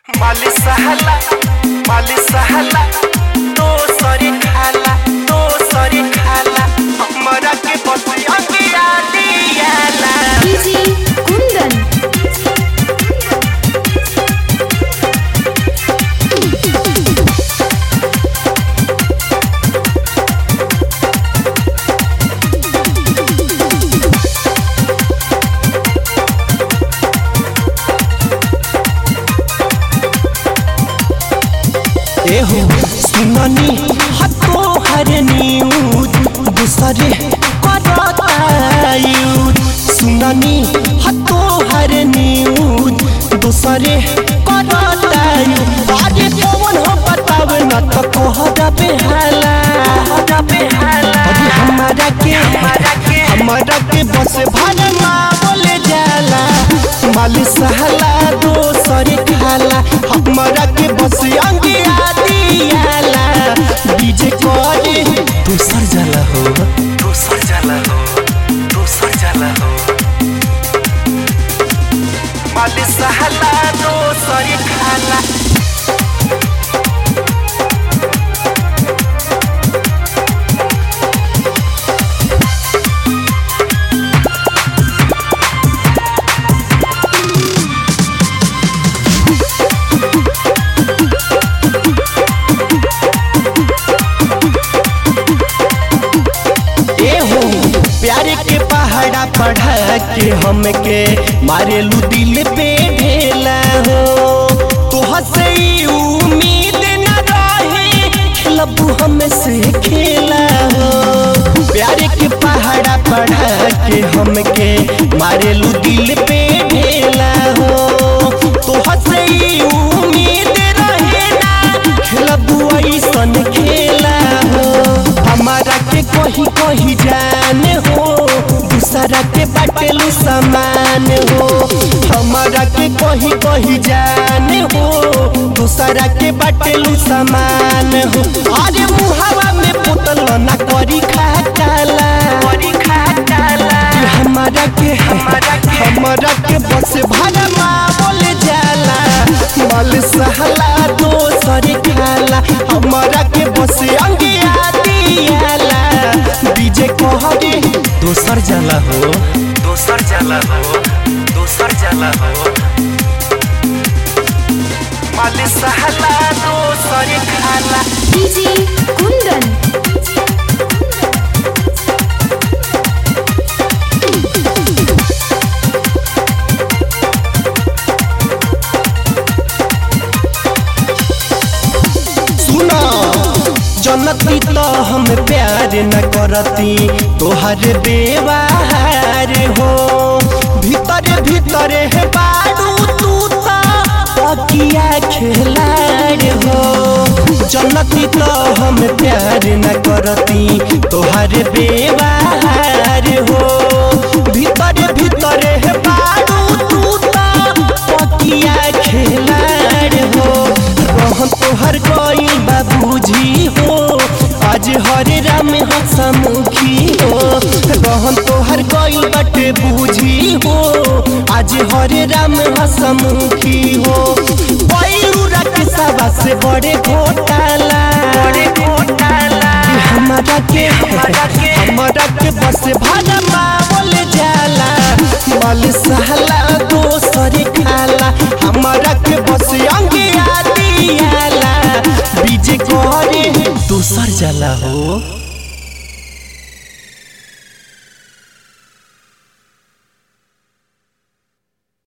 माली सहला माली सहला तो सरी खाला तो सरी खाला हमरा के बतिया गिरा दियाला डीजे कुंदन एहो सुननी हतो हर न्यूज दूसरे करतायूज सुननी हतो हर न्यूज दूसरे करतायूज अरे कौन हो बताव न तो कहरा बेहाला कहरा बेहाला अरे हमारा के हमारा के हमारा के बस भरमा बोले जाला माल सहला दोसर खाला हमारा के बस अंगिया दियाला डीजे करे दूसर जाला हो दूसर जाला हो दूसर जाला हो माली सहला तो सरी खाला एहो प्यार के पहाड़ा पढ़ा के हमके मारेलू दिल पे ढेला हो तो हसे उम्मीद न रहे खेलबू हमसे खेला हो प्यार के पहाड़ा पढ़ा के हमके मारेलू दिल पे ढेला हो तो हसे उम्मीद रहे ना खेलबू ऐसन खेला हो हमारा के कही कही जान हो दूसरा के बाटेलू समान हो हमारा के कही कही जान हो दूसरा के बाटेलू समान हो अरे मुहावा में पुतल ना करी खाटाला करी खाटाला हमारा के हमारा के हमारा के बस भरमा बोल जाला मल सहला दोसर खाला हमारा के बस अंगिया दियाला डीजे कहरे दोसर जाला हो दूसर जाला हो दूसर जाला हो माली सहला तो सरी खाला डीजे कुंदन सुना जनती तो हम प्यार न करती तोहर बेवार हो भीतर भीतर है बारू तू ता पकिया खेलार हो जनती तो हम प्यार न करती तोहर बेवार हो भीतर भीतर है बारू तू ता पकिया खेलार हो रहन तोहर कोई बाबूजी हो आज हरे राम हसमुखी हो रहन तोहर कोई बटे बूझी हो आज हरे राम हसमुखी हो पैरूरा के सभा से बड़े घोटाला बड़े घोटाला कि हमारा के हमारा के हमारा के बस भाजपा बोल जाला मल सहला दोसर खाला हमारा के बस अंगिया दियाला बीजे करे दोसर जाला हो